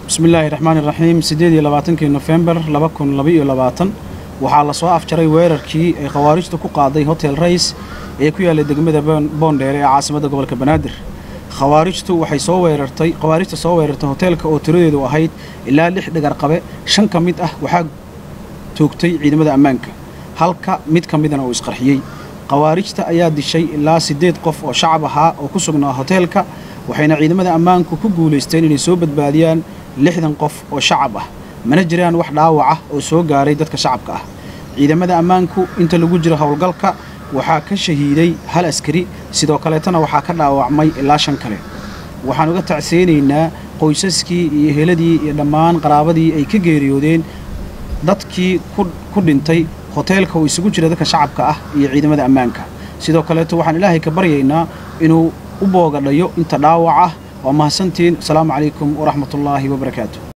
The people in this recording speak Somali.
bismi illaahi raxmaan iraxiim siddeed iyo labaatankii nofembar laba kun labaiyo labaatan waxaa la soo afjaray weerarkii ay khawaarijtu ku qaaday hotel rays ee ku yaallay degmada boondheere ee caasimadda gobolka banaadir khawaarijtu waxay soo weerartay khawaarijta soo weerartay hoteelka oo tiradeedu ahayd ilaa lix dhagarqabe shan ka mid ah waxaa toogtay ciidamada ammaanka halka mid ka midana uu isqarxiyey khawaarijta ayaa dishay ilaa siddeed qof oo shacab ahaa oo ku sugnaa hoteelka waxayna ciidamada ammaanku ku guulaysteen inay soo badbaadiyaan lixdan qof oo shacab ah mana jiraan wax dhaawac ah oo soo gaaray dadka shacabka ah ciidamada ammaanku inta lagu jiro howlgalka waxaa ka shahiiday hal askari sidoo kaleetana waxaa ka dhaawacmay ilaa shan kale waxaan uga tacseynaynaa qoysaskii iyo heladii iyo dhammaan qaraabadii ay ka geeriyoodeen dadkii ku dhintay hoteelka uu isugu jira dadka shacabka ah iyo ciidamada ammaanka sidoo kaleeto waxaan ilaahay ka baryaynaa inuu u boogadhayo inta dhaawac ah waa mahadsantiin asalaamu calaykum waraxmatullaahi wabarakaatu